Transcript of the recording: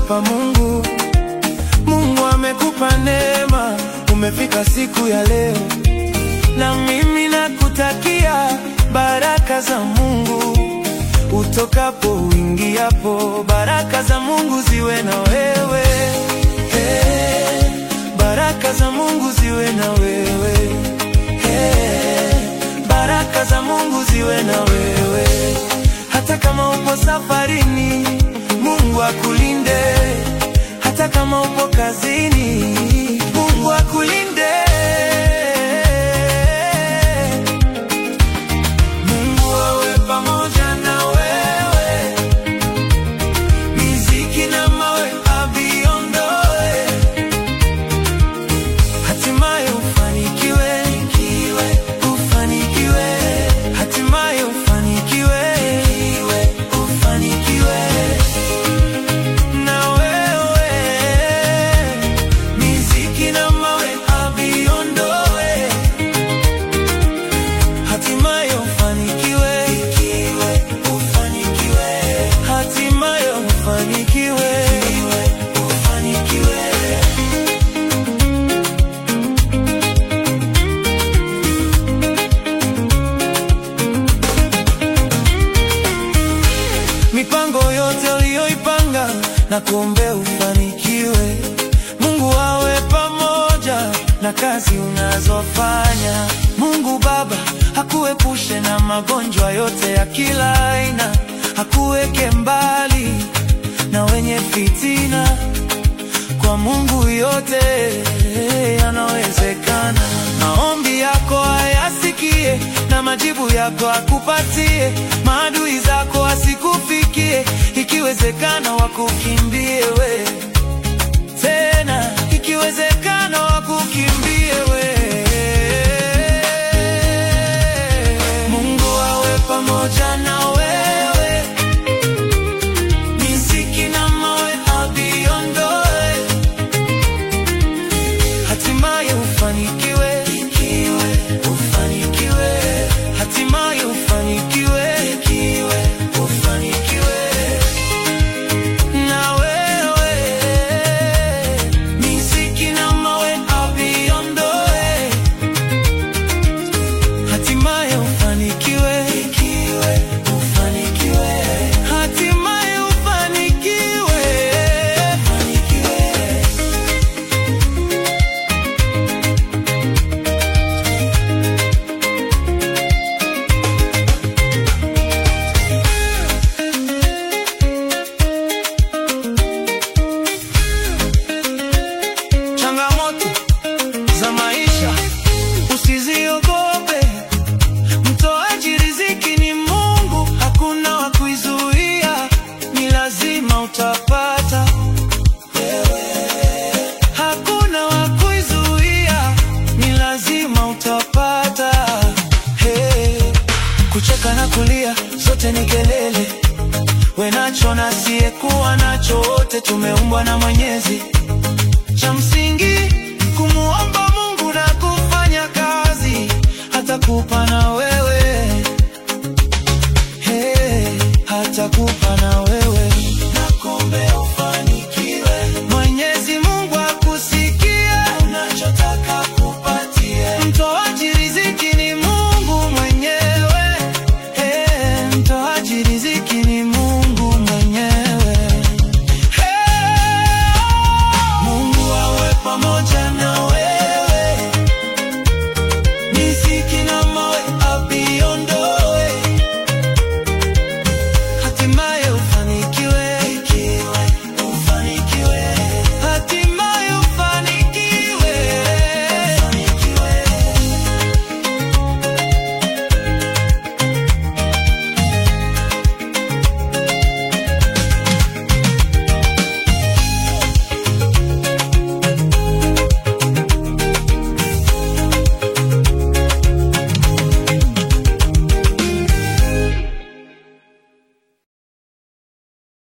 pa Mungu. Mungu amekupa neema, umefika siku ya leo, na mimi nakutakia baraka za Mungu utokapo uingiapo, baraka za Mungu ziwe na wewe hey, baraka za Mungu ziwe na wewe hey, baraka za Mungu ziwe na wewe, hata kama upo safarini, Mungu akulinde, hata kama upo kazini, Mungu akulinde. Mungu awe pamoja na wewe, miziki na mawe aviondoe, hatimaye ufanikiwe, ufanikiwe, hatimaye ufanikiwe, ufanikiwe na wewe, miziki na mawe aviondoe hatimaye ufanikiwe, ufanikiwe, hatimaye ufanikiwe, ufanikiwe. Mipango yote uliyoipanga na kuombea ufanikiwe. Mungu awe pamoja na kazi unazofanya. Mungu Baba akuepushe na magonjwa yote ya kila aina, akuweke mbali na wenye fitina. Kwa Mungu yote yanawezekana. Maombi yako ayasikie na majibu yako akupatie. Maadui zako asikufikie, ikiwezekana wakukimbie we tena, ikiwezekana wakukimbie we. Mungu awe pamoja na wewe, miziki na mawe aviondoe hatimaye ufanikiwe, ufanikiwe, hatimaye ufanikiwe, ufanikiwe na wewe, miziki na mawe aviondoe, hatimaye ufanikiwe, ufanikiwe, hatimaye ufanikiwe, ufanikiwe. Changamoto za maisha usiziogope, mtoaji riziki ni Mungu, hakuna wa kuizuia, ni lazima utapata. Hakuna wa kuizuia, ni lazima utapata. Hey, kucheka na kulia zote ni kelele, we nacho na asiyekuwa nacho, wote tumeumbwa na Mwenyezi cha msingi